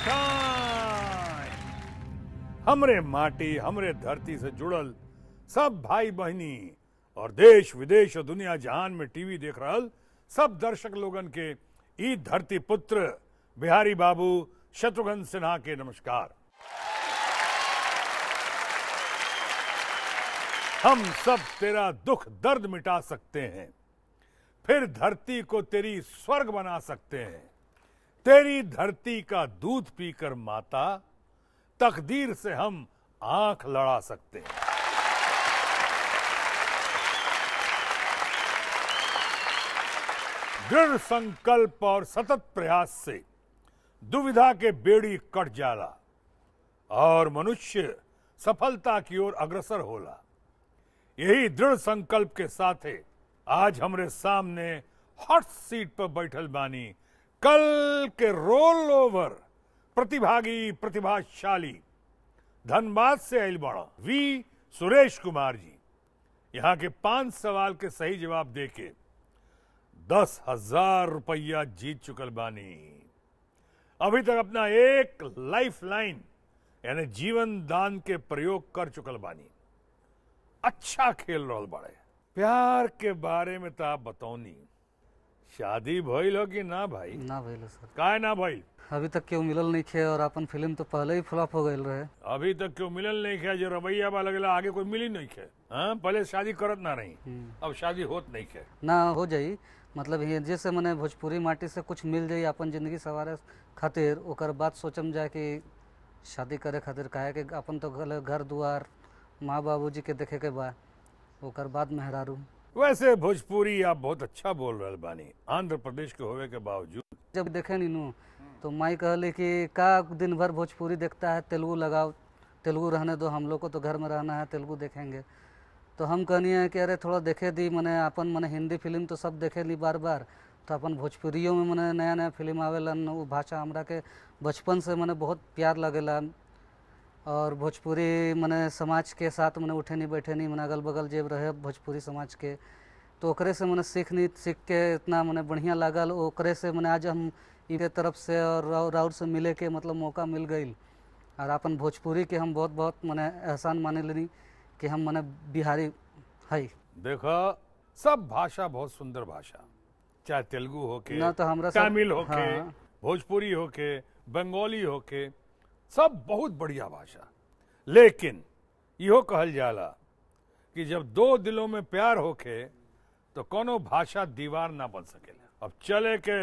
Time हमरे माटी हमरे धरती से जुड़ल सब भाई बहनी और देश विदेश और दुनिया जहान में टीवी देख रहल सब दर्शक लोगन के ई धरती पुत्र बिहारी बाबू शत्रुघ्न सिन्हा के नमस्कार हम सब तेरा दुख दर्द मिटा सकते हैं फिर धरती को तेरी स्वर्ग बना सकते हैं तेरी धरती का दूध पीकर माता तकदीर से हम आंख लड़ा सकते हैं दृढ़ संकल्प और सतत प्रयास से दुविधा के बेड़ी कट जाला और मनुष्य सफलता की ओर अग्रसर होला यही दृढ़ संकल्प के साथ आज हमरे सामने हॉट सीट पर बैठल बानी कल के रोल ओवर प्रतिभागी प्रतिभाशाली धनबाद से आयल बड़ा वी सुरेश कुमार जी यहाँ के पांच सवाल के सही जवाब देके दस हजार रुपया जीत चुकल बानी अभी तक अपना एक लाइफ लाइन यानी जीवन दान के प्रयोग कर चुकल बानी अच्छा खेल रहल बड़े प्यार के बारे में तो आप बतौनी शादी भइल हो कि ना भाई ना भइल सर काहे ना भइल अभी तक केहू मिलल नहीं खे और अपन फिल्म तो पहले ही फ्लॉप हो गई रहे अभी तक क्यों मिलल नहीं खे जो रवैया बा लगला आगे कोई मिली नहीं खे हाँ पहले शादी करत ना रही अब शादी होत नहीं खे ना हो जाई मतलब ये जैसे मने भोजपुरी माटी से कुछ मिल जाई अपन जिंदगी सवारे खातिर ओकर बाद सोचम जाए कि शादी करे खातिर काहे कि अपन तो घर घर दुआर माँ बाबूजी के देखे के बा ओकर बाद मेहरारू वैसे भोजपुरी आप बहुत अच्छा बोल रहे बानी आंध्र प्रदेश के होवे के बावजूद जब देखे नी नू तो माई कहले कि का दिन भर भोजपुरी देखता है तेलुगु लगाओ तेलुगु रहने दो हम लोग को तो घर में रहना है तेलुगु देखेंगे तो हम कहनी है कि अरे थोड़ा देखे दी मने अपन मने हिंदी फिल्म तो सब देखे ली बार बार तो अपन भोजपुरियों में मने नया नया फिल्म आवेलन वो भाषा हमरा के बचपन से मने बहुत प्यार लगेला और भोजपुरी मने समाज के साथ मने उठे नहीं बैठे नहीं मने अगल बगल जेब रहे भोजपुरी समाज के तो ओकरे से मने सीख नहीं सीख के इतना मने बढ़िया लागल ओकरे से मने आज हम इनके तरफ से और राउर राउर से मिले के मतलब मौका मिल गई और अपन भोजपुरी के हम बहुत बहुत मने एहसान माने लेनी कि हम मने बिहारी है देखो सब भाषा बहुत सुंदर भाषा चाहे तेलुगु होके ना तो हमरा सब- तमिल होके हाँ। भोजपुरी होके बंगाली होके सब बहुत बढ़िया भाषा लेकिन इहो कहल जाला कि जब दो दिलों में प्यार होके तो कोनो भाषा दीवार ना बन सकेला अब चले के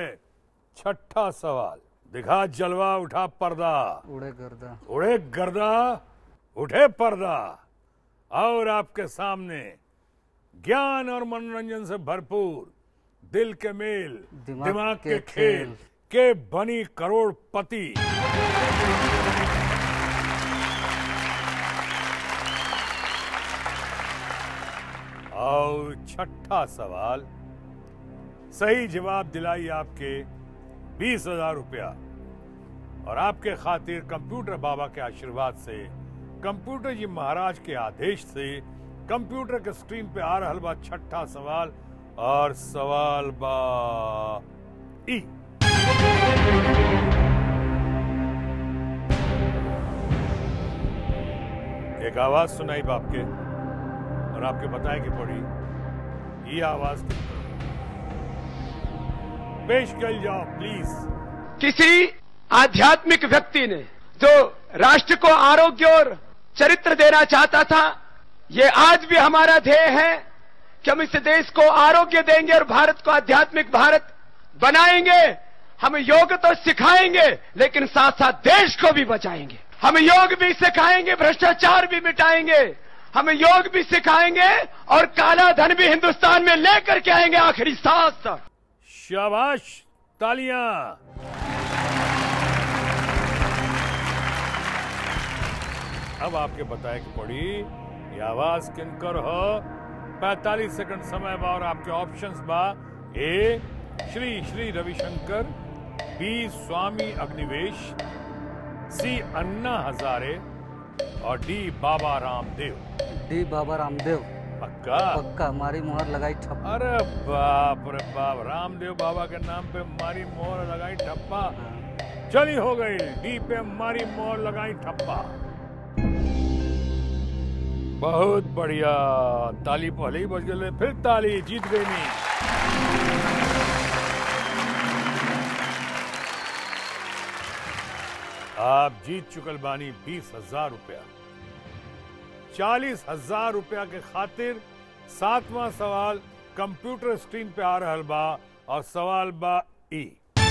छठा सवाल दिखा जलवा उठा पर्दा उड़े गर्दा उड़े गर्दा उठे पर्दा और आपके सामने ज्ञान और मनोरंजन से भरपूर दिल के मेल दिमाग दिमाग के के खेल खेल। के बनी करोड़पति और छठा सवाल सही जवाब दिलाई आपके बीस हजार रुपया और आपके खातिर कंप्यूटर बाबा के आशीर्वाद से कंप्यूटर जी महाराज के आदेश से कंप्यूटर के स्क्रीन पे आ रहा बा छठा सवाल और सवाल बा ई एक आवाज सुनाई बाप के और आपके बताए कि पड़ी ये आवाज किसकी है? पेश कर जाओ प्लीज किसी आध्यात्मिक व्यक्ति ने जो राष्ट्र को आरोग्य और चरित्र देना चाहता था ये आज भी हमारा ध्येय है कि हम इस देश को आरोग्य देंगे और भारत को आध्यात्मिक भारत बनाएंगे हम योग तो सिखाएंगे लेकिन साथ साथ देश को भी बचाएंगे हम योग भी सिखाएंगे भ्रष्टाचार भी मिटाएंगे हम योग भी सिखाएंगे और काला धन भी हिंदुस्तान में लेकर के आएंगे आखिरी सांस तक शाबाश तालियां अब आपके बताए कि पड़ी ये आवाज किनकर हो 45 सेकंड समय बा और आपके ऑप्शंस बा ए श्री श्री रविशंकर बी स्वामी अग्निवेश सी अन्ना हजारे और डी बाबा रामदेव डी बाबा रामदेव पक्का पक्का मारी मुहर लगाई ठप अरे बाप रे बाप रामदेव बाबा के नाम पे मारी मोहर लगाई ठप्पा चली हो गई डी पे मारी मोर लगाई ठप्पा बहुत बढ़िया ताली पहले ही बज गए फिर ताली जीत गई नहीं आप जीत चुकल बानी बीस हजार रुपया चालीस हजार रुपया के खातिर सातवां सवाल कंप्यूटर स्क्रीन पे आ रहल बा और सवाल बा ई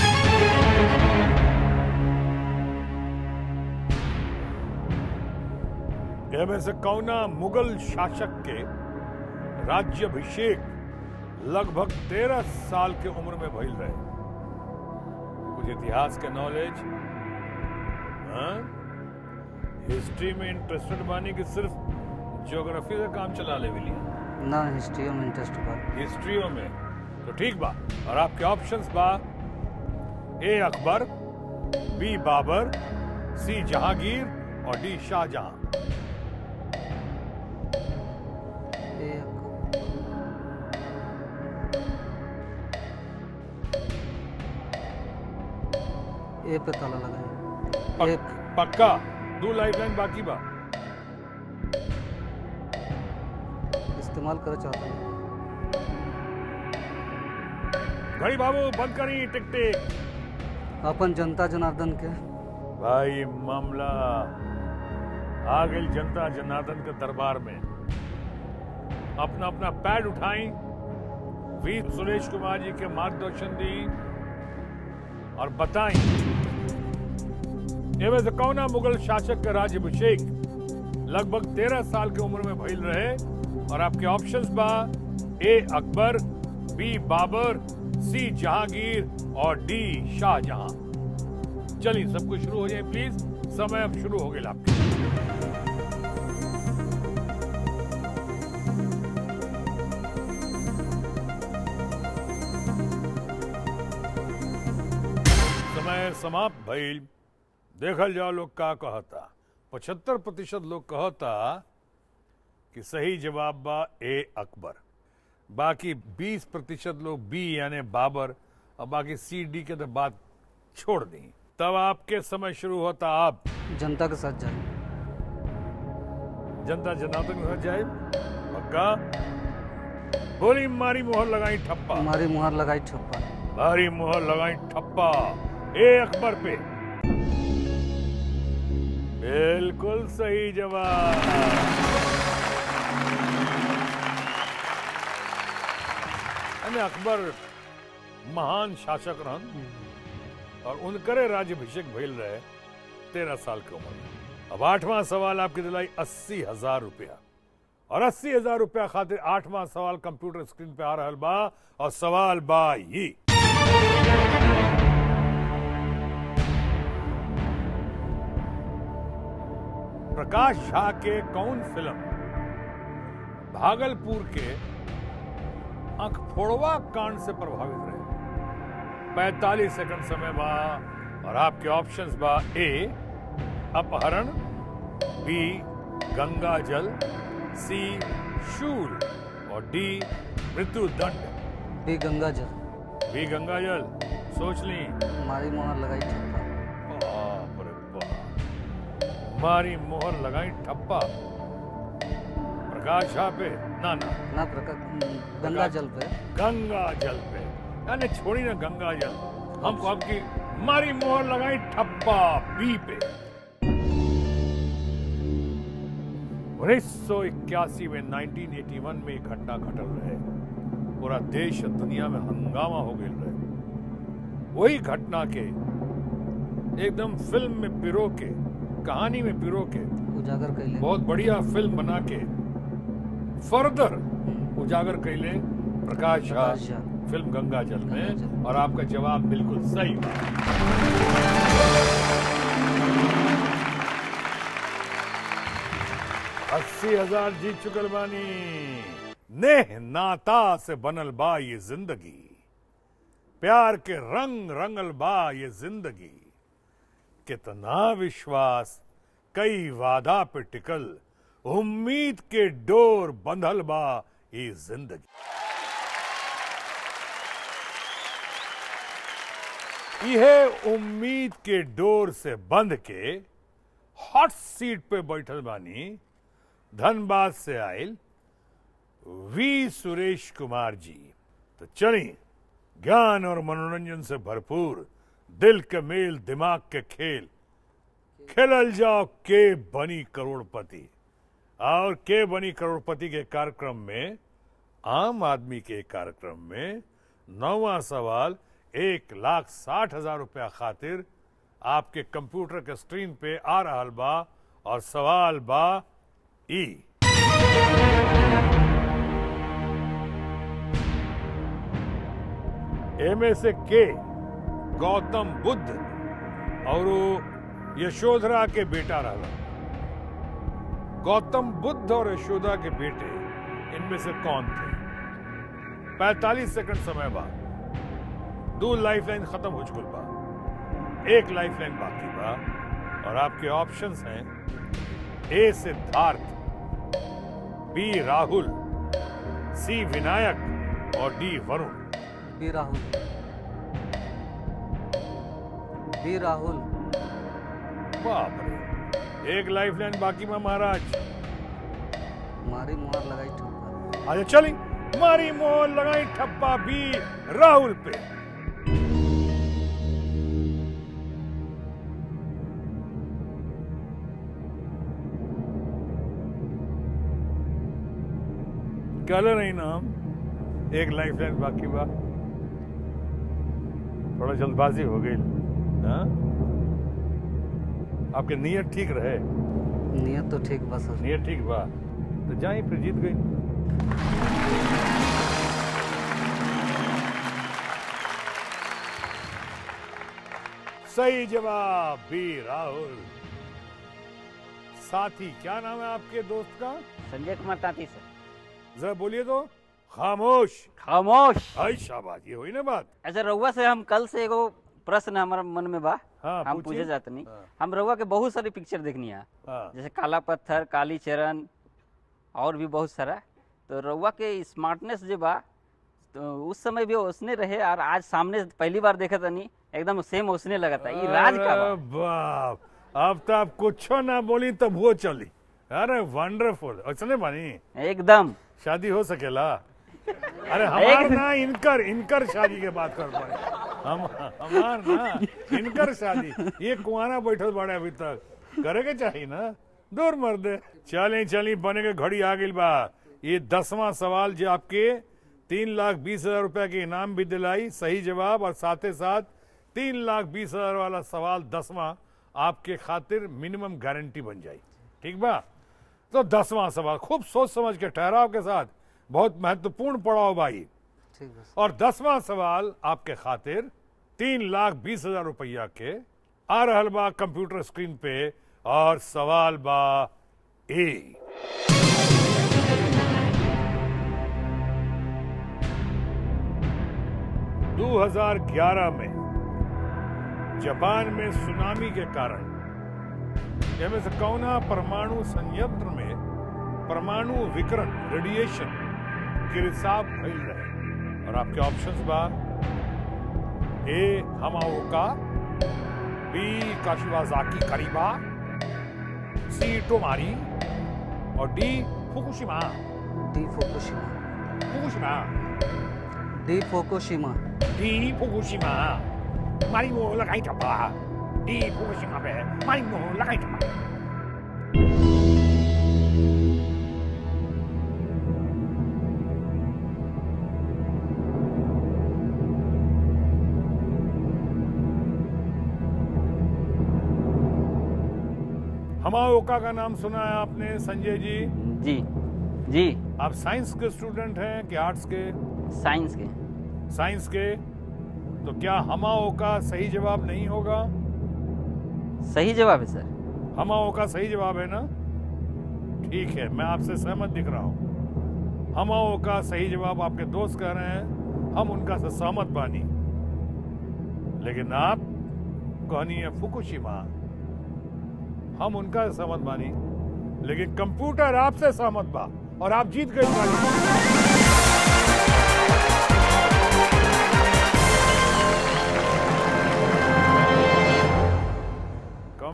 एमे से कौना मुगल शासक के राज्यभिषेक लगभग तेरह साल के उम्र में भइल रहे कुछ इतिहास के नॉलेज हिस्ट्री में इंटरेस्टेड बानी कि सिर्फ ज्योग्राफी से काम चला ले लिया ना हिस्ट्री में इंटरेस्ट बा हिस्ट्रियों में तो ठीक बा और आपके ऑप्शंस बा A Akbar B Babur C Jahangir और डी शाहजहां एक ए पे ताला लगाए पक, एक पक्का दो लाइफलाइन बाकी बा इस्तेमाल करे चाहता हूँ घड़ी बाबू बंद करी टिक टिक अपन जनता जनार्दन के भाई मामला आ गई जनता जनार्दन के दरबार में अपना अपना पैड उठाई वी सुरेश कुमार जी के मार्गदर्शन दी और बताई एवं से कौना मुगल शासक का राज्यभिषेक लगभग तेरह साल की उम्र में भइल रहे और आपके ऑप्शंस बा A Akbar B Babur C Jahangir और डी शाहजहां चलिए सब कुछ शुरू हो जाए प्लीज समय अब शुरू हो गया आपके समय समाप्त भइल देखल जाओ लोग का कहता पचहत्तर प्रतिशत लोग कहता कि सही जवाब बा ए अकबर बाकी 20 प्रतिशत लोग बी यानी बाबर और बाकी सी डी के तो बात छोड़ दी तब आपके समय शुरू होता आप जनता के साथ जाए जनता जनार्दन के साथ जाए पक्का बोली मारी मोहर लगाई ठप्पा हमारी मुहर लगाई छप्पा मारी मोहर लगाई ठप्पा ए अकबर पे बिल्कुल सही जवाब यानी अकबर महान शासक रहन और उनकरे राज्यभिषेक भइल रहे तेरह साल की उम्र में अब आठवां सवाल आपकी दिलाई अस्सी हजार रुपया और अस्सी हजार रुपया खातिर आठवां सवाल कंप्यूटर स्क्रीन पे आ रहल बा और सवाल बा ही प्रकाश झा के कौन फिल्म भागलपुर के अंखफोड़वा कांड से प्रभावित रहे 45 सेकंड समय बा और आपके ऑप्शंस बा ए अपहरण बी गंगा जल सी शूल और डी मृत्यु दंड बी गंगा जल बी गंगा जल सोच ली हमारी मुहर लगाई छप्पा बाप रे बाप मारी मोहर लगाई ठप्पा प्रकाश झा पे ना ना ना प्रका गंगा जल पे गंगा जल पे यानी छोड़ी ना गंगा जल हमको आपकी मारी मोहर लगाई ठप्पा बी पे उन्नीस सौ इक्यासी में 1981 में एक घटना घटल रहे पूरा देश और दुनिया में हंगामा हो गया रहे वही घटना के एकदम फिल्म में पिरो के कहानी में पिरो के उजागर कैले बहुत बढ़िया फिल्म बना के फर्दर उजागर कैले प्रकाश झा प्रकाश झा। फिल्म गंगा जल गंगा में जल। और आपका जवाब बिल्कुल सही बा अस्सी हजार जीत चुकल बानी नेह नाता से बनल बा ये जिंदगी प्यार के रंग रंगल बा ये जिंदगी कितना विश्वास कई वादा पे टिकल उम्मीद के डोर बंधल बा ये जिंदगी यह उम्मीद के डोर से बंध के हॉट सीट पे बैठल बानी धनबाद से आयल वी सुरेश कुमार जी तो चली ज्ञान और मनोरंजन से भरपूर दिल के मेल दिमाग के खेल खेलल जाओ के बनी करोड़पति और के बनी करोड़पति के कार्यक्रम में आम आदमी के कार्यक्रम में नौवा सवाल एक लाख साठ हजार रुपया खातिर आपके कंप्यूटर के स्क्रीन पे आ रहा बा और सवाल बा ई एमे से के गौतम बुद्ध और वो यशोधरा के बेटा रहा गौतम बुद्ध और यशोदा के बेटे इनमें से कौन थे 45 सेकंड समय बाद दो लाइफ लाइन खत्म हो चुकल बा एक लाइफ लाइन बाकी बा और आपके ऑप्शंस हैं A Siddharth B Rahul C Vinayak और D Varun B Rahul B Rahul बाप रे एक लाइफ लाइन बाकी बा महाराज मारी मुहार लगाई ठप्पा अच्छा चली मारी मोहर लगाई ठप्पा बी राहुल पे कल नहीं नाम एक लाइफ लाइन बाकी बा थोड़ा जल्दबाजी हो गई हाँ? आपके नियत ठीक रहे नियत तो ठीक बस नियत ठीक बा तो जाई फिर जीत गई सही जवाब बी राहुल साथी क्या नाम है आपके दोस्त का संजय कुमार तांती सर जरा बोलिए तो खामोश खामोश आई शाबाश ये हुई ना बात अच्छा रउआ से हम कल से एगो प्रश्न हमारा मन में बा हाँ, हम पूछिए। पूछे जाते नहीं हाँ। हम रउआ के बहुत सारी पिक्चर देखनी है हाँ जैसे काला पत्थर काली चरण और भी बहुत सारा तो रउआ के स्मार्टनेस जो बा तो उस समय भी उसने रहे और आज सामने पहली बार देखा तनी एकदम सेम उसने लगा था ये राज का अरे बा बाप अब तो आप कुछ ना बोली तब वो चली अरे वंडरफुल ऐसा बानी एकदम शादी हो सकेला अरे हमार ना इनकर इनकर शादी के बात कर पाए हम हमार ना इनकर शादी ये कुआरा बैठल बड़े अभी तक करे के चाहिए ना दूर मर दे चली चली बने के घड़ी आ गई बा ये दसवां सवाल जो आपके तीन लाख बीस हजार रुपया के इनाम भी दिलाई सही जवाब और साथ ही साथ तीन लाख बीस हजार वाला सवाल दसवां आपके खातिर मिनिमम गारंटी बन जाए ठीक बा तो दसवां सवाल खूब सोच समझ के ठहराव के साथ बहुत महत्वपूर्ण पड़ाव भाई ठीक बस और दसवां सवाल आपके खातिर तीन लाख बीस हजार रुपया के आ रहल बा कंप्यूटर स्क्रीन पे और सवाल बा ए 2011 में जापान में सुनामी के कारण इनमें से कौना परमाणु संयंत्र में परमाणु विकरण रेडिएशन के रिसाव फैल रहे और आपके ऑप्शंस बा ए हमाओका बी काशिवाजाकी करीबा सी टोमारी और D Fukushima D Fukushima Fukushima D Fukushima D Fukushima मारी वो लगाई टप्पा डी फुकुशिमा पे मारी वो लगाई टप्पा हमाओका का नाम सुना है आपने संजय जी जी जी आप साइंस के स्टूडेंट हैं कि आर्ट्स के साइंस के साइंस के तो क्या हमाओ का सही जवाब नहीं होगा सही जवाब है सर हमाओ का सही जवाब है ना ठीक है मैं आपसे सहमत दिख रहा हूं हमाओ का सही जवाब आपके दोस्त कह रहे हैं हम उनका से सहमत बानी लेकिन आप कहनी है फुकुशिमा हम उनका से सहमत बानी लेकिन कंप्यूटर आपसे सहमत बा और आप जीत गए बानी।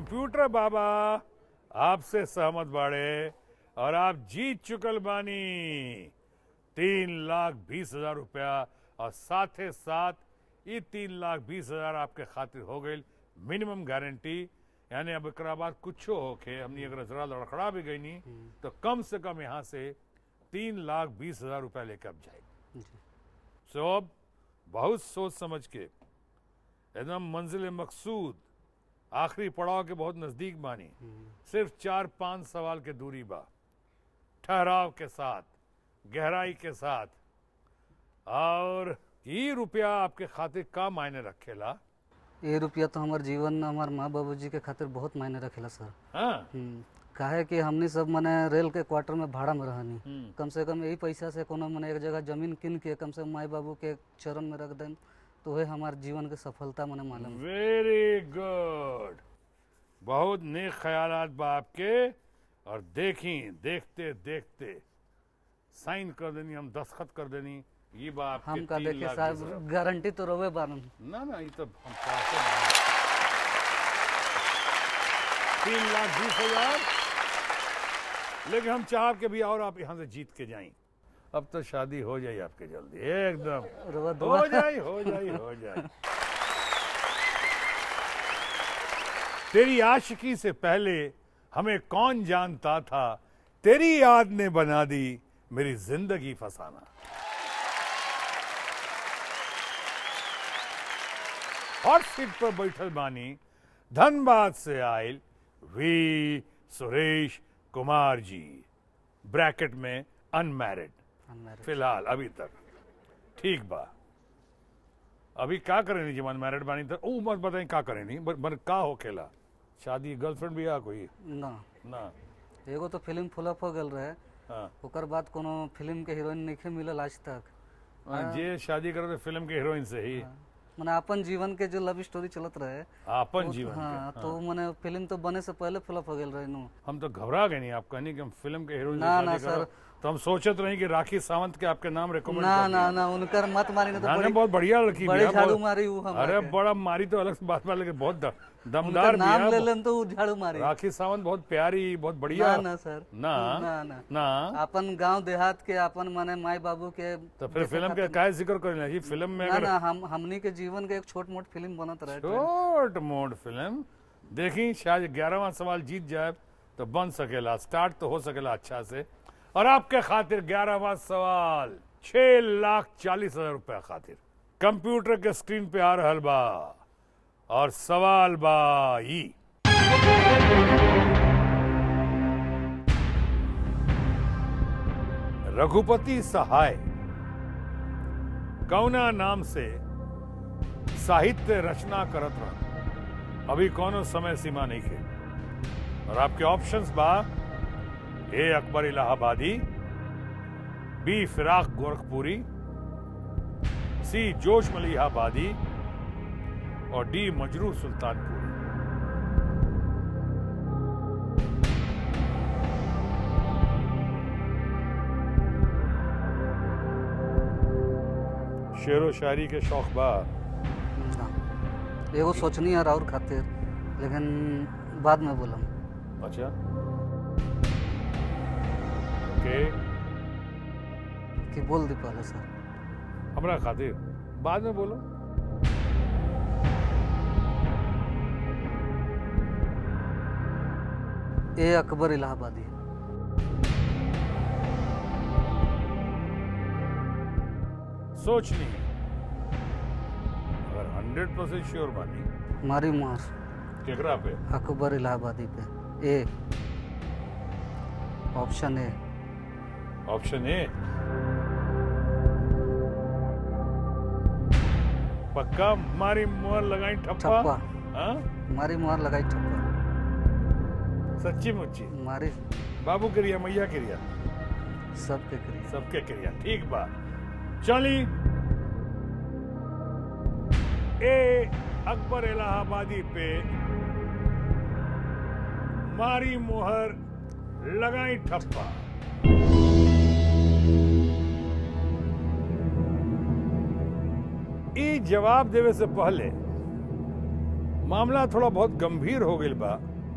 कंप्यूटर बाबा आपसे सहमत बाड़े और आप जीत चुकल बानी तीन लाख बीस हजार रुपया और साथे साथ ये तीन लाख बीस हजार आपके खातिर हो गई मिनिमम गारंटी यानी अब एकरा बाद कुछ होके हमनी अगर जरा लड़खड़ा भी गई नहीं तो कम से कम यहाँ से तीन लाख बीस हजार रुपया लेकर अब जाए जी सो अब बहुत सोच समझ के एकदम मंजिल मकसूद आखिरी पड़ाव के बहुत नजदीक बानी सिर्फ चार पांच सवाल के दूरी बा ठहराव के साथ गहराई के साथ और ये रुपया आपके खातिर का मायने रखेला ये रुपया तो हमार जीवन हमार माँ बाबूजी के खातिर बहुत मायने रखेला सर हाँ हम्म, काहे कि हमनी सब मने रेल के क्वार्टर में भाड़ा में रहनी हम्म। कम से कम यही पैसा से कोनो मने एक जगह जमीन किन के कम से कम माई बाबू के चरण में रख दें तो वही हमार जीवन के सफलता मने मालूम वेरी गुड बहुत नेक ख्यालात बा आपके और देखी देखते देखते साइन कर देनी हम दस्तखत कर देनी ये बा आपके हम का तीन देखे लाख बीस हजार। साहब गारंटी तो रोवे बारन ना ना ये तो हम पासे नहीं। तीन लाख बीस हजार लेकिन हम चाह के भी और आप यहाँ से जीत के जाएं अब तो शादी हो जाए आपके जल्दी एकदम रोवा दुआ हो जाए हो जाए हो जाए तेरी आशिकी से पहले हमें कौन जानता था तेरी याद ने बना दी मेरी जिंदगी फसाना हॉट सीट पर बैठल बानी धनबाद से आयल वी सुरेश कुमार जी ब्रैकेट में अनमैरिड Unmarried. फिलहाल अभी तक ठीक बा अभी का करेनी जी मन मैरिड बानी तो ऊ मत बताई का करेनी बर, बर का होखेला शादी गर्लफ्रेंड भी आ कोई ना ना एगो तो फिल्म फ्लॉप हो गल रहे हाँ ओकर बाद कोनो फिल्म के हीरोइन नहीं मिलल आज तक हाँ, जे शादी करे तो फिल्म के हीरोइन से ही मने अपन जीवन के जो लव स्टोरी चलत रहे अपन वो- जीवन हाँ के तो मने फिल्म तो बने से पहले फ्लॉप हो गल रहे नु हम तो घबरा गए नहीं आप कहनी कि हम फिल्म के हीरोइन से ना, ना, शादी करो सर। तो हम सोचत रही कि राखी सावंत के आपके नाम रिकमेंड ना ना ना उनकर मत मारी ना तो ना बड़ी बहुत बढ़िया लड़की बड़ी बिया, झाड़ू बहुत- मारी ऊ हमरा अरे के। बड़ा मारी तो अलग से बात बा लेकिन बहुत द- उनका दमदार नाम ले बिया लेन तो ऊ झाड़ू मारी राखी सावंत बहुत प्यारी बहुत बढ़िया ना ना सर ना ना ना ना अपन गांव देहात के अपन माने माई बाबू के तो फिर फिल्म के काय जिक्र करें जी फिल्म में ना अगर ना हम हमनी के जीवन के एक छोट मोट फिल्म बनत रहे छोट मोट फिल्म देखी शायद ग्यारहवा सवाल जीत जाए तो बन सकेला स्टार्ट तो हो सकेला अच्छा से और आपके खातिर ग्यारहवा सवाल छह लाख चालीस हजार रुपया खातिर कंप्यूटर के स्क्रीन पे आ रहल बा और सवाल बा ई रघुपति सहाय कौना नाम से साहित्य रचना करत रह अभी कोनो समय सीमा नहीं खे और आपके ऑप्शंस बा ए अकबर इलाहाबादी बी फिराक गोरखपुरी सी जोश मलिहाबादी और डी मजरू सुल्तानपुरी शेरो शायरी के शौक बा ना एगो सोचनी है और खातिर लेकिन बाद में बोलम अच्छा ओके कि बोल दी पहले सर हमरा खातिर बाद में बोलो ए अकबर इलाहाबादी सोच ली अगर हंड्रेड परसेंट श्योर बानी मारी मार केकरा पे अकबर इलाहाबादी पे A option A option A पक्का मारी मुहर लगाई ठप्पा ठप्पा हाँ मारी मुहर लगाई ठप्पा सच्ची मुच्ची मारी बाबू क्रिया मैया क्रिया सबके करिए सबके क्रिया ठीक बा चली ए अकबर इलाहाबादी पे मारी मुहर लगाई ठप्पा ई जवाब देवे से पहले मामला थोड़ा बहुत गंभीर हो गई बा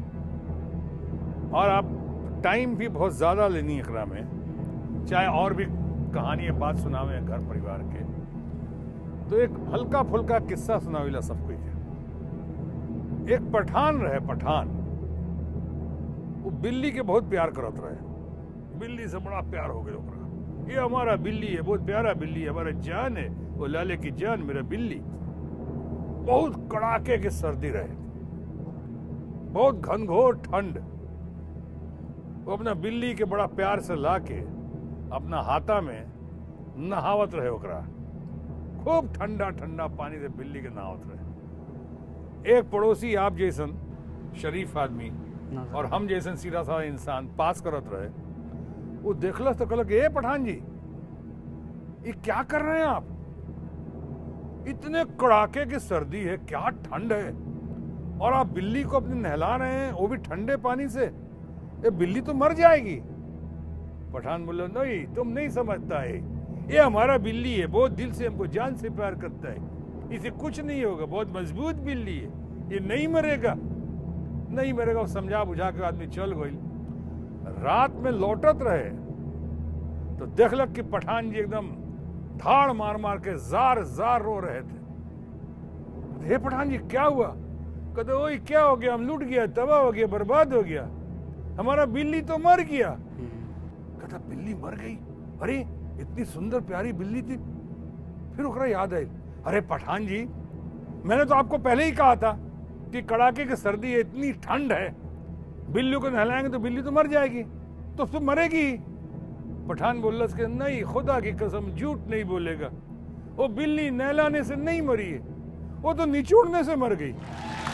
और आप टाइम भी बहुत ज़्यादा लेनी है एकरा में चाहे और भी कहानी या बात सुनावे घर परिवार के तो एक हल्का फुल्का किस्सा सुनाविला सब कोई के एक पठान रहे पठान वो बिल्ली के बहुत प्यार करत रहे बिल्ली से बड़ा प्यार हो गया ओकरा ये हमारा बिल्ली है बहुत प्यारा बिल्ली है हमारा जान है वो लाले की जान मेरा बिल्ली बहुत कड़ाके की सर्दी रहे बहुत घनघोर ठंड वो अपना बिल्ली के बड़ा प्यार से ला के अपना हाथा में नहावत रहे ओकरा खूब ठंडा ठंडा पानी से बिल्ली के नहावत रहे एक पड़ोसी आप जैसन शरीफ आदमी नजर और हम जैसन सीधा साधा इंसान पास करत रहे वो देखलस तो कहलक ए पठान जी ये क्या कर रहे हैं आप इतने कड़ाके की सर्दी है क्या ठंड है और आप बिल्ली को अपने नहला रहे हैं वो भी ठंडे पानी से ये बिल्ली तो मर जाएगी पठान बोला नहीं तुम नहीं समझता है ये हमारा बिल्ली है बहुत दिल से हमको जान से प्यार करता है इसे कुछ नहीं होगा बहुत मजबूत बिल्ली है ये नहीं मरेगा नहीं मरेगा वो समझा बुझा के आदमी चल गई रात में लौटत रहे तो देखलक कि पठान जी एकदम धाड़ मार मार के जार जार रो रहे थे हे पठान जी क्या हुआ कहते ओए क्या हो गया हम लूट गया तबाह हो गया बर्बाद हो गया हमारा बिल्ली तो मर गया कहता बिल्ली मर गई अरे इतनी सुंदर प्यारी बिल्ली थी फिर ओकरा याद आई अरे पठान जी मैंने तो आपको पहले ही कहा था कि कड़ाके की सर्दी है इतनी ठंड है बिल्ली को नहलाएंगे तो बिल्ली तो मर जाएगी तो तो मरेगी ही। पठान बोल के नहीं खुदा की कसम झूठ नहीं बोलेगा वो बिल्ली नहलाने से नहीं मरी है वो तो निचोड़ने से मर गई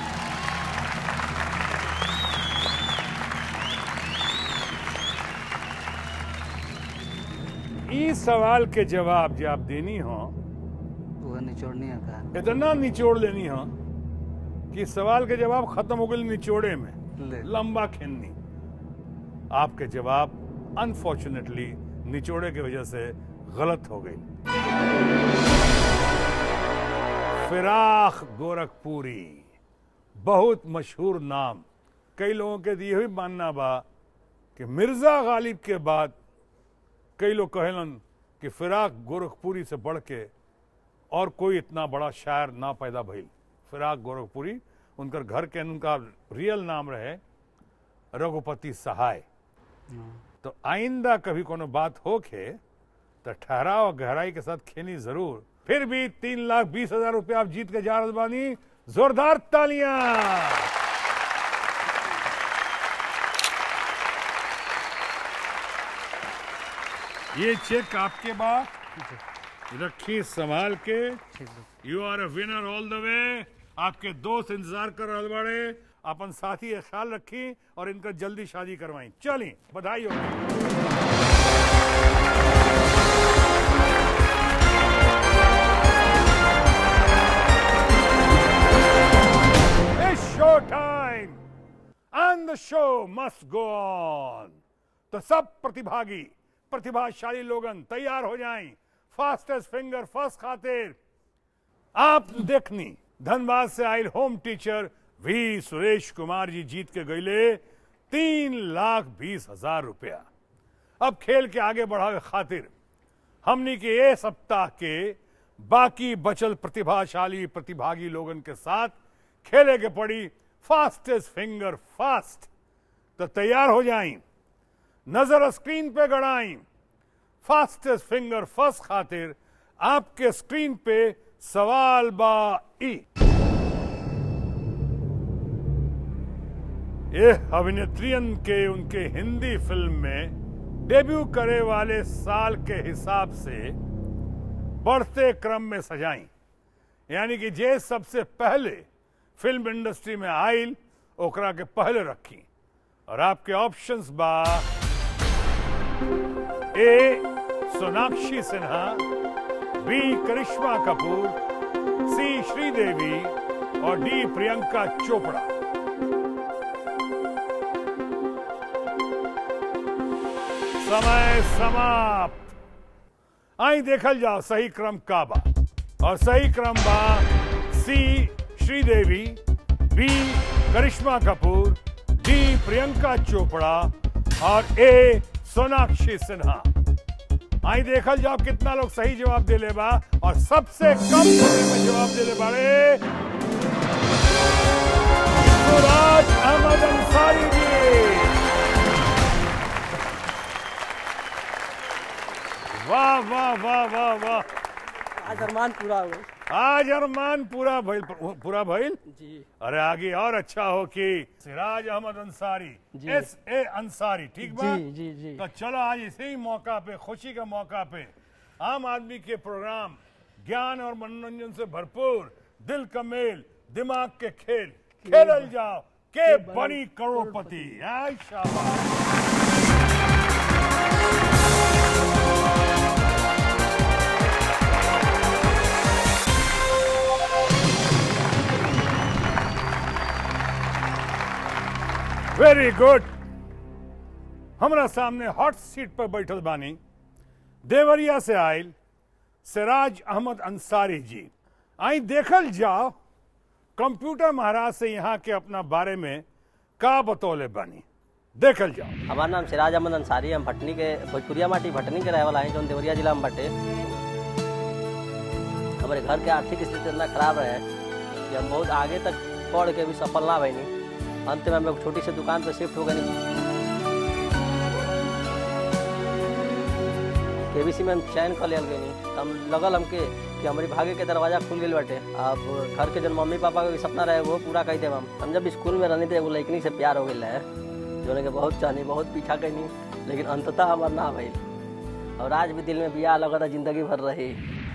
इस सवाल के जवाब जो आप देनी हो वह निचोड़नी है का इतना निचोड़ लेनी हो कि सवाल के जवाब खत्म हो गए निचोड़े में ले लंबा खेलनी आपके जवाब अनफॉर्चुनेटली निचोड़े की वजह से गलत हो गई फिराक गोरखपुरी बहुत मशहूर नाम कई लोगों के ये भी मानना बा कि मिर्जा गालिब के बाद कई लोग कहलन कि फिराक गोरखपुरी से बढ़ के और कोई इतना बड़ा शायर ना पैदा भइल फिराक गोरखपुरी उनकर घर के उनका रियल नाम रहे रघुपति सहाय तो आइंदा कभी कोनो बात होके तो ठहराव और गहराई के साथ खेनी जरूर फिर भी तीन लाख बीस हजार रुपया आप जीत के जा रहल बानी जोरदार तालियां ये चेक आपके बाद रखी संभाल के ठीक है you are a winner all the way आपके दोस्त इंतजार कर रहल बाड़े अपन साथी का ख्याल रखी और इनका जल्दी शादी करवाई चली बधाई हो It's show time and the show must go on. तो सब प्रतिभागी प्रतिभाशाली लोगन तैयार हो जाएं फास्टेस्ट फिंगर फर्स्ट खातिर आप देखनी धनबाद से आयल home teacher V Suresh Kumar ji जीत के गईले तीन लाख बीस हजार रुपया अब खेल के आगे बढ़ावे खातिर हमनी के ये सप्ताह के बाकी बचल प्रतिभाशाली प्रतिभागी लोगन के साथ खेले के पड़ी फास्टेस्ट फिंगर फास्ट तो तैयार हो जाएं नजर स्क्रीन पे गड़ाई फास्टेस्ट फिंगर फर्स्ट खातिर आपके स्क्रीन पे सवाल बा ई ये अभिनेत्रियन के उनके हिंदी फिल्म में डेब्यू करे वाले साल के हिसाब से बढ़ते क्रम में सजाई यानी कि जे सबसे पहले फिल्म इंडस्ट्री में आयल ओकरा के पहले रखी और आपके ऑप्शंस बा A Sonakshi Sinha B Karisma Kapoor C Sridevi और डी प्रियंका चोपड़ा समय समाप्त आई देखल जाओ सही क्रम का बा और सही क्रम बा C Sridevi B Karisma Kapoor D Priyanka Chopra और ए सोनाक्षी सिन्हा आई देखल जाओ कितना लोग सही जवाब दे ले बा और सबसे कम समय में जवाब दे ले बाड़े सुराज अहमद अंसारी जी वाह वाह वाह वाह वाह आज अरमान पूरा हो गया आज अरमान पूरा भइल पूरा भइल जी अरे आगे और अच्छा हो कि सिराज अहमद अंसारी जी। एस ए अंसारी ठीक बा जी जी जी तो चलो आज इसी मौका पे खुशी का मौका पे आम आदमी के प्रोग्राम ज्ञान और मनोरंजन से भरपूर दिल का मेल दिमाग के खेल खेलल जाओ के बनी करोड़पति आय शाबाश वेरी गुड हमरा सामने हॉट सीट पर बैठल बानी देवरिया से आयल सिराज अहमद अंसारी जी आई देखल जाओ कंप्यूटर महाराज से यहाँ के अपना बारे में का बतौले बानी देखल जाओ हमार नाम सिराज अहमद अंसारी हम भटनी के भोजपुरिया माटी भटनी के रहे वाला है जौन देवरिया जिला में बटे हमारे घर के आर्थिक स्थिति इतना खराब रहे कि हम बहुत आगे तक पढ़ के भी सफल ना भईनी अंत में हम एक छोटी सी दुकान पे शिफ्ट हो गए केबीसी में हम चयन कर लिया गई हम लगल हमके कि हमारी भाग्य के दरवाजा खुल गई बाटे अब घर के जो मम्मी पापा के भी सपना रहे वो पूरा कर देव हम हम जब स्कूल में रहनी थे एगो लड़कनी से प्यार हो गई है जो के बहुत चाहनी बहुत पीछा कैनी लेकिन अंततः हमार ना भइल और आज भी दिल में बिया लगा था जिंदगी भर रही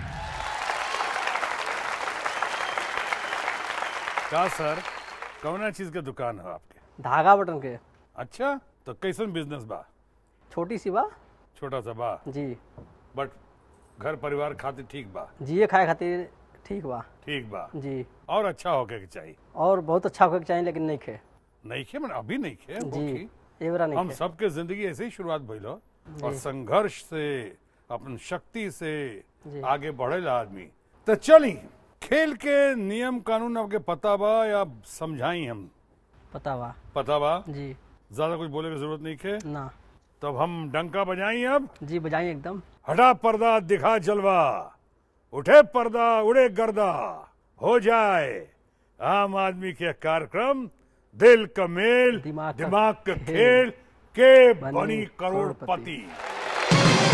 का सर कौना चीज के दुकान है आपके धागा बटन के अच्छा तो कैसन बिजनेस बा छोटी सी बा छोटा सा बा जी बट घर परिवार खातिर ठीक बा जिए खाए खातिर ठीक बा ठीक बा जी और अच्छा होके के चाहिए और बहुत अच्छा होके चाहिए लेकिन नहीं खे नहीं खे मैंने अभी नहीं खे जी होखी। ये बरा नहीं हम खे सबके जिंदगी ऐसे ही शुरुआत भइल हो और संघर्ष से अपन शक्ति से जी। आगे बढ़ेला आदमी तो चली खेल के नियम कानून आपके पता बा या समझाई हम पता बा पता बा जी ज्यादा कुछ बोले की जरूरत नहीं खे ना तब हम डंका बजाई अब जी बजाइए एकदम हटा पर्दा दिखा जलवा उठे पर्दा उड़े गर्दा हो जाए आम आदमी के कार्यक्रम दिल का मेल दिमाग का दिमाग का खेल, खेल के बनी बनी करोड़पति। करोड़पति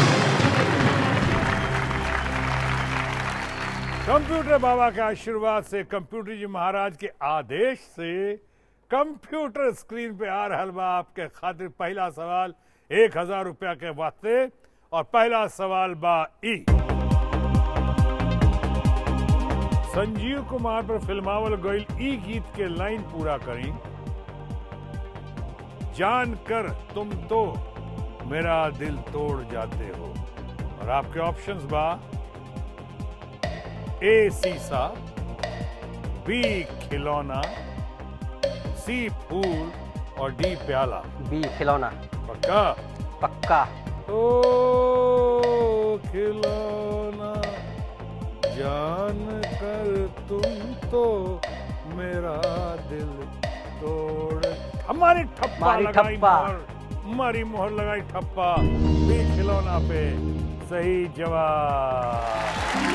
कंप्यूटर बाबा के आशीर्वाद से कंप्यूटर जी महाराज के आदेश से कंप्यूटर स्क्रीन पे आ रहा बा आपके खातिर पहला सवाल एक हजार रुपया के वास्ते और पहला सवाल बा ई संजीव कुमार पर फिल्मावल गईल ई गीत के लाइन पूरा करी जान कर तुम तो मेरा दिल तोड़ जाते हो और आपके ऑप्शंस बा ए सीसा बी खिलौना सी फूल और डी प्याला बी खिलौना पक्का पक्का ओ खिलौना जान कर तुम तो मेरा दिल तोड़ हमारी ठप्पा हमारी लगाई ठप्पा। मोहर हमारी मोहर लगाई ठप्पा भी खिलौना पे सही जवाब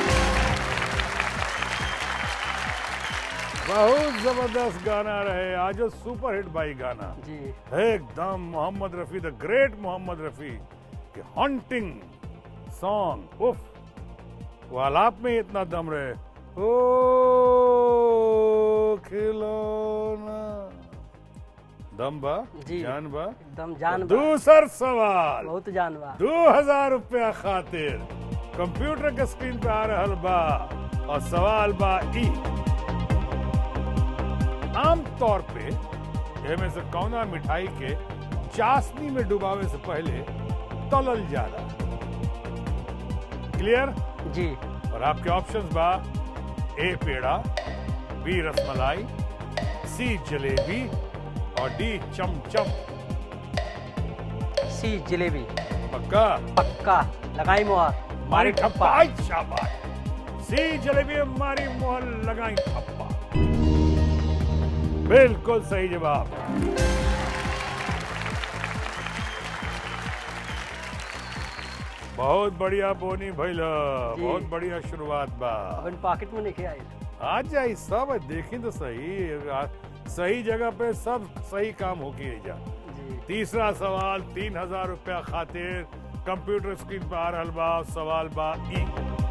बहुत जबरदस्त गाना रहे आज सुपर हिट भाई गाना जी एकदम मोहम्मद रफी द ग्रेट मोहम्मद रफी के हॉन्टिंग सॉन्ग उफ वो आलाप में ही इतना दम रहे ओ खिलौना दम बा जी। जान बा एकदम जान बा दूसर सवाल बहुत जान बा दो हजार रुपया खातिर कंप्यूटर के स्क्रीन पे आ रहल बा और सवाल बा ई आम तौर पे एमे से कौना मिठाई के चाशनी में डुबावे से पहले तलल जाला क्लियर जी और आपके ऑप्शंस बा A peda B rasmalai C jalebi और डी चमचम सी जलेबी पक्का पक्का लगाई मोहर मारी ठप्पा आई शाबाश सी जलेबी में मारी मोहर लगाई ठप्पा बिल्कुल सही जवाब बहुत बढ़िया बोनी भइल बहुत बढ़िया शुरुआत बा अब इन पॉकेट में नहीं आई आ जाई सब देखी तो सही आ- सही जगह पे सब सही काम होके जा जी तीसरा सवाल तीन हजार रुपया खातिर कंप्यूटर स्क्रीन पर आ रहल बा सवाल बा ई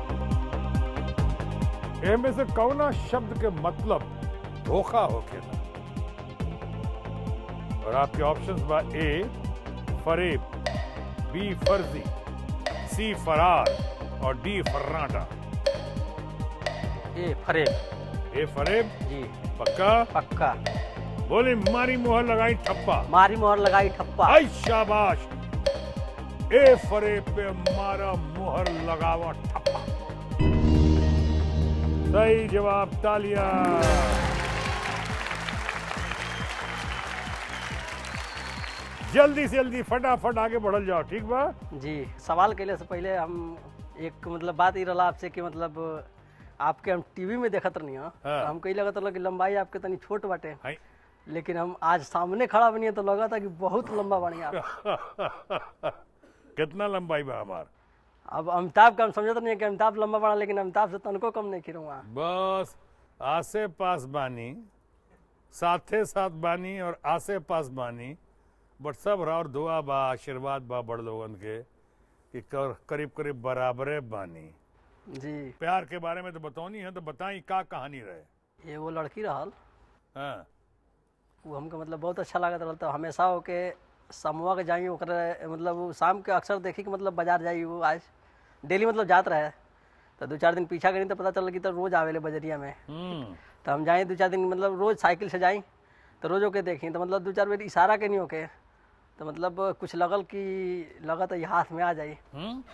एमे से कौना शब्द के मतलब धोखा होखेला और आपके ऑप्शंस बा ए फरेब बी फर्जी सी फरार और डी फर्राटा ये फरेब ए फरेब जी पक्का पक्का बोले मारी मुहर लगाई ठप्पा मारी मोहर लगाई ठप्पा आई शाबाश ए फरेब पे मारा मुहर लगावा ठप्पा सही जवाब तालियां जल्दी से जल्दी फटाफट आगे बढ़ल जाओ ठीक बा जी सवाल कैले से पहले हम एक मतलब बात ई रहा आपसे कि मतलब आपके हम टीवी में देखत रहनी हाँ। तो हम कही लगत रहा कि लंबाई आपके तनी छोट बाटे हाय लेकिन हम आज सामने खड़ा बनी तो लगा था कि बहुत लंबा बनी आप कितना लंबाई बा हमार अब अमिताभ का हम समझत नहीं है कि अमिताभ लंबा बना लेकिन अमिताभ से तनको कम नहीं खिरूँगा बस आसे पास बानी साथे साथ बानी और आसे पास बानी बट सब और दुआ बा आशीर्वाद बा बड़ लोगन के कि कर, करीब करीब बराबरे बानी जी प्यार के बारे में तो बतौनी है तो बताई का कहानी रहे ये वो लड़की रहल हाँ वो हमको मतलब बहुत अच्छा लागत रहल तो हमेशा होके समूह के जाई ओकरे मतलब वो शाम के अक्सर देखी कि मतलब बाजार जाई वो आज डेली मतलब जात रहे तो दो चार दिन पीछा करी तो पता चल कि तो रोज आवेले बजरिया में हम्म तो हम जाए दो चार दिन मतलब रोज साइकिल से जाई तो रोज होके देखी तो मतलब दो चार बेर इशारा के नहीं होके तो मतलब कुछ लगल कि लगा तो ये हाथ में आ जाई हम्म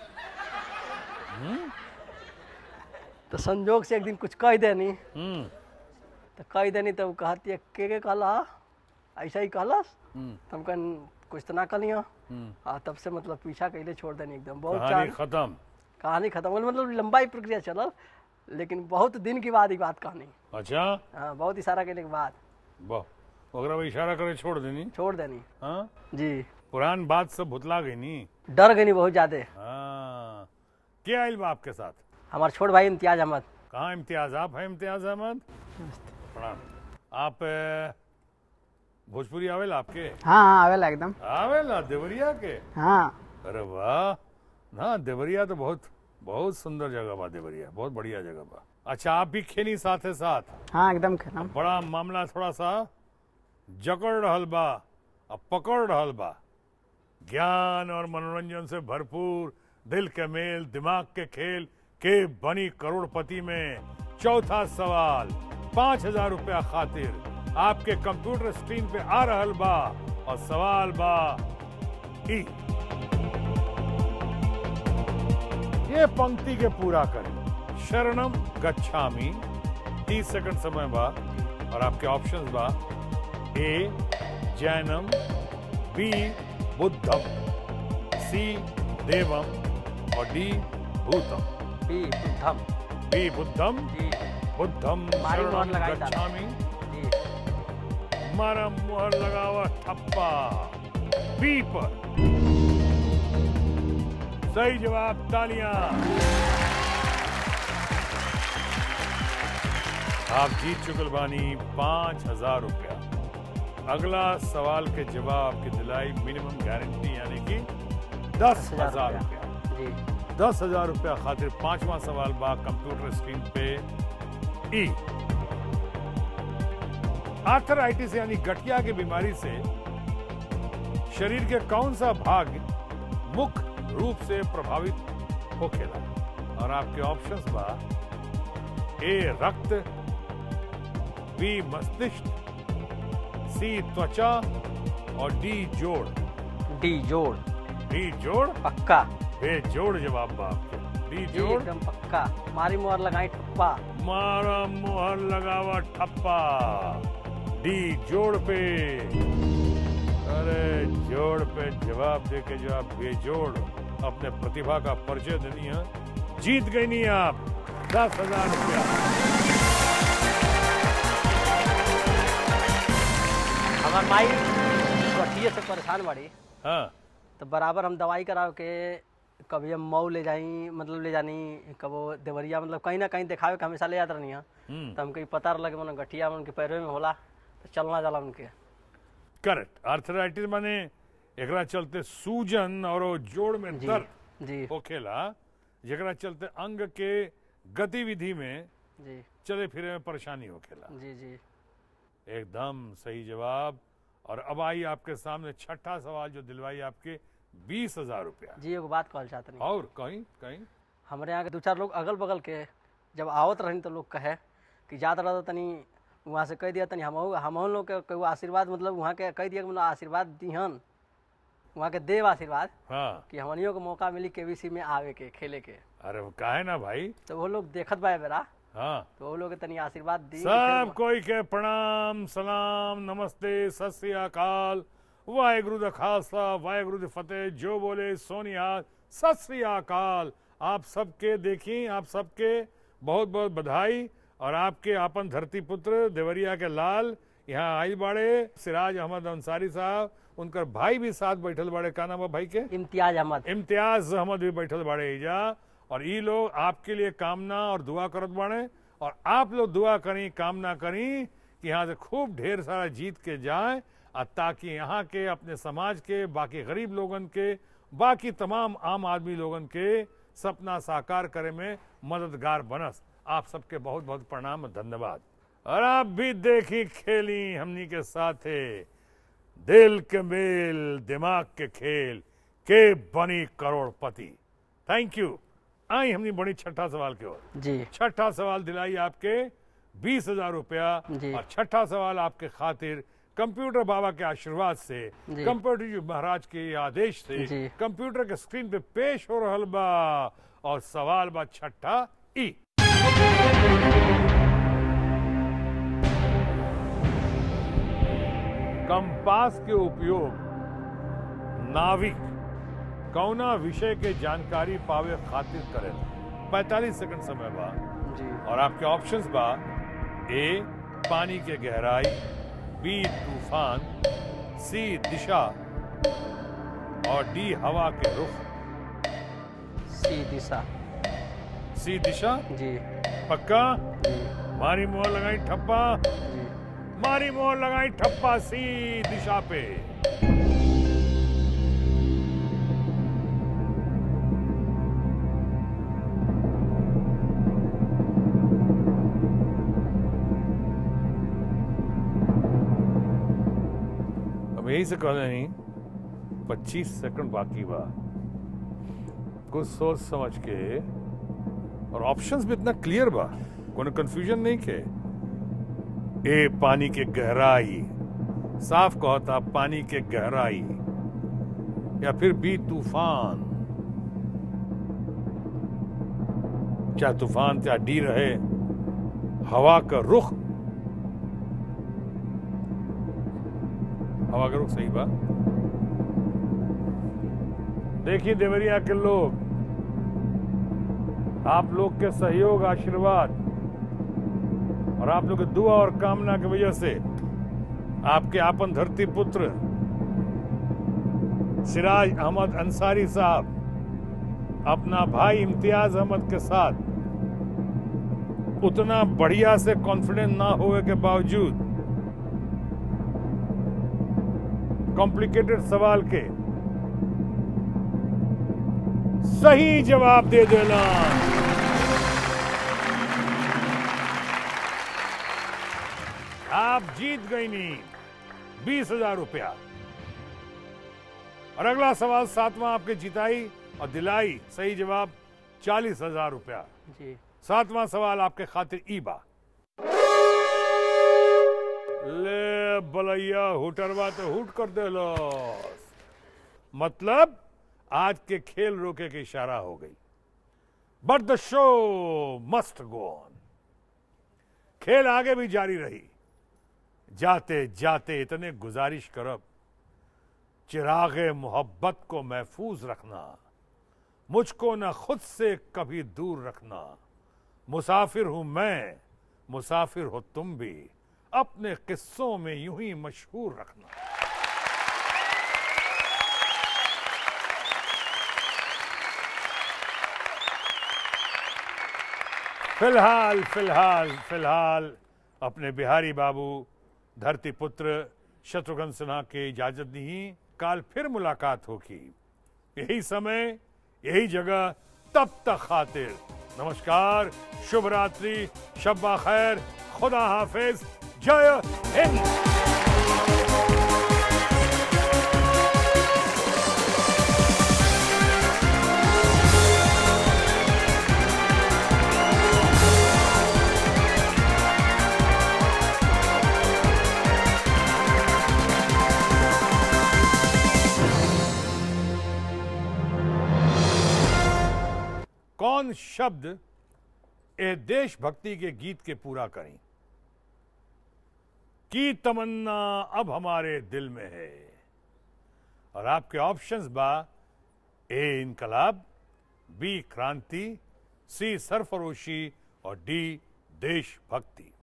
तो संजोग से एक दिन कुछ कह देनी हम्म तो कह देनी तो वो कहती है के के कहला ऐसा ही कहलस हम्म, तो हम कहन कुछ तो ना कहलियो हम्म। आ तब से मतलब पीछा कैले छोड़ देनी एकदम बहुत कहानी चार खत्म कहानी खत्म हो गई, मतलब लंबाई प्रक्रिया चलल लेकिन बहुत दिन के बाद ही बात कहानी अच्छा हाँ बहुत इशारा करने के बाद वाह ओकरा पे इशारा करे छोड़ देनी छोड़ देनी हाँ जी पुरान बात सब भुतला गई नी डर गई बहुत ज्यादा हाँ क्या आइल बा आपके साथ हमारे छोट भाई इम्तियाज अहमद कहाँ इम्तियाज आप हैं इम्तियाज अहमद प्रणाम आप अ, भोजपुरी आवेला आपके हाँ हाँ आवेला एकदम आवेला देवरिया के हाँ अरे वाह ना देवरिया तो बहुत बहुत सुंदर जगह बा देवरिया बहुत बढ़िया जगह बा अच्छा आप भी खेली साथे साथ हाँ एकदम खेलम बड़ा मामला थोड़ा सा जकड़ रहल बा अब पकड़ रहल बा ज्ञान और मनोरंजन से भरपूर दिल के मेल दिमाग के खेल के बनी करोड़पति में चौथा सवाल पांच हजार रुपया खातिर आपके कंप्यूटर स्क्रीन पे आ रहल बा और सवाल बा ई ये पंक्ति के पूरा करें शरणम गच्छामी तीस सेकंड समय बा और आपके ऑप्शंस बा ए जैनम बी बुद्धम सी देवम और डी भूतम बी बुद्धम बी बुद्धम जी बुद्धम मारी मोहर शरणम लगाई दादा। गच्छामी जी मारा मुहर लगावा ठप्पा बी पर सही जवाब तालियां आप जीत चुकल बानी पांच हजार रुपया अगला सवाल के जवाब की दिलाई मिनिमम गारंटी यानी कि दस हजार रुपया जी दस हजार रुपया खातिर पांचवा सवाल बा कंप्यूटर स्क्रीन पे ई आर्थराइटिस यानी गठिया की बीमारी से शरीर के कौन सा भाग मुख्य रूप से प्रभावित होखेला और आपके ऑप्शंस बा ए रक्त बी मस्तिष्क सी त्वचा और डी जोड़ डी जोड़ डी जोड़ पक्का बेजोड़ जवाब बा आपके डी जी जोड़ एकदम पक्का मारी मोहर लगाई ठप्पा मारा मुहर लगावा ठप्पा डी जोड़ पे अरे जोड़ पे जवाब दे के जो आप बेजोड़ अपने प्रतिभा का परिचय देनी है जीत गई नहीं आप दस हजार रुपया हमार माई गठिए से परेशान बाड़ी हाँ तो बराबर हम दवाई कराव के कभी हम मऊ ले जाई मतलब ले जानी कबो देवरिया मतलब कहीं ना कहीं दिखावे के हमेशा ले जात रहनी है हम्म तो हमके पता लगे मन गठिया उनके पैरों में होला तो चलना जाला उनके करेक्ट आर्थराइटिस माने एकरा चलते सूजन और वो जोड़ में जी दर्द जी होखेला जेकरा चलते अंग के गतिविधि में जी चले फिरे में परेशानी होखेला जी जी एकदम सही जवाब और अब आई आपके सामने छठा सवाल जो दिलवाई आपके बीस हजार रुपया जी एगो बात कहल चाहत नहीं और कहीं कहीं हमारे यहाँ के दो चार लोग अगल बगल के जब आवत रहनी तो लोग कहे कि जात रहा तनी वहाँ से कह दिया तनी हम हम लोग के कोई आशीर्वाद मतलब वहाँ के कह दिया कि मतलब आशीर्वाद दिहन वहाँ के देव आशीर्वाद हाँ कि हमनियों को मौका मिली केवीसी में आवे के खेले के अरे वो काहे ना भाई तो वो लोग देखत बा बेरा हाँ तो वो लोग के तनी आशीर्वाद दी सब कोई के प्रणाम सलाम नमस्ते सत श्री अकाल वाहेगुरु द खालसा वाहेगुरु द फतेह जो बोले सोनिया सत श्री अकाल आप सबके देखी आप सबके बहुत बहुत बधाई और आपके आपन धरती पुत्र देवरिया के लाल यहाँ आई बाड़े सिराज अहमद अंसारी साहब उनकर भाई भी साथ बैठल बाड़े का नाम बा भाई के इम्तियाज अहमद इम्तियाज अहमद भी बैठल बाड़े एजा और ई लोग आपके लिए कामना और दुआ करत बाड़े और आप लोग दुआ करी कामना करी कि यहाँ से खूब ढेर सारा जीत के जाए और ताकि यहाँ के अपने समाज के बाकी गरीब लोगन के बाकी तमाम आम आदमी लोगन के सपना साकार करे में मददगार बनस आप सबके बहुत बहुत प्रणाम और धन्यवाद और आप भी देखी खेली हमनी के साथे दिल के मेल दिमाग के खेल के बनी करोड़पति थैंक यू आई हमने बड़ी छठा सवाल की ओर जी छठा सवाल दिलाई आपके बीस हजार रुपया जी। और छठा सवाल आपके खातिर कंप्यूटर बाबा के आशीर्वाद से जी। कंप्यूटर जी महाराज के आदेश से जी। कंप्यूटर के स्क्रीन पे पेश हो रहल बा और सवाल बा छठा ई कंपास के उपयोग नाविक कौना विषय के जानकारी पावे खातिर करे 45 सेकंड समय बा जी और आपके ऑप्शंस बा ए पानी के गहराई बी तूफान सी दिशा और डी हवा के रुख सी दिशा सी दिशा जी पक्का जी मारी मोहर लगाई ठप्पा जी मारी मोहर लगाई ठप्पा सी दिशा पे अब यही से कहले नहीं पच्चीस सेकंड बाकी बा कुछ सोच समझ के और ऑप्शंस भी इतना क्लियर बा कोनो कंफ्यूजन नहीं के ए पानी के गहराई साफ कहता पानी के गहराई या फिर बी तूफान चाहे तूफान चाहे डी रहे हवा का रुख हवा का रुख सही बा देखिए देवरिया के लोग आप लोग के सहयोग आशीर्वाद और आप लोग के दुआ और कामना की वजह से आपके आपन धरती पुत्र सिराज अहमद अंसारी साहब अपना भाई इम्तियाज अहमद के साथ उतना बढ़िया से कॉन्फिडेंट ना होने के बावजूद कॉम्प्लिकेटेड सवाल के सही जवाब दे देना आप जीत गई नहीं बीस हजार रुपया और अगला सवाल सातवां आपके जिताई और दिलाई सही जवाब चालीस हजार रुपया जी सातवां सवाल आपके खातिर ईबा ले बलैया हुटरवा तो हुट कर दे लो मतलब आज के खेल रोके के इशारा हो गई बट द शो मस्ट गो ऑन खेल आगे भी जारी रही जाते जाते इतने गुजारिश करब चिराग मोहब्बत को महफूज रखना मुझको न खुद से कभी दूर रखना मुसाफिर हूं मैं मुसाफिर हो तुम भी अपने किस्सों में यूं ही मशहूर रखना फिलहाल फिलहाल फिलहाल अपने बिहारी बाबू धरती पुत्र शत्रुघ्न सिन्हा के इजाजत नहीं काल फिर मुलाकात होगी यही समय यही जगह तब तक खातिर नमस्कार शुभ रात्रि शब्बा खैर खुदा हाफिज जय हिंद कौन शब्द ए देशभक्ति के गीत के पूरा करें की तमन्ना अब हमारे दिल में है और आपके ऑप्शंस बा ए इनकलाब बी क्रांति सी सरफरोशी और डी देशभक्ति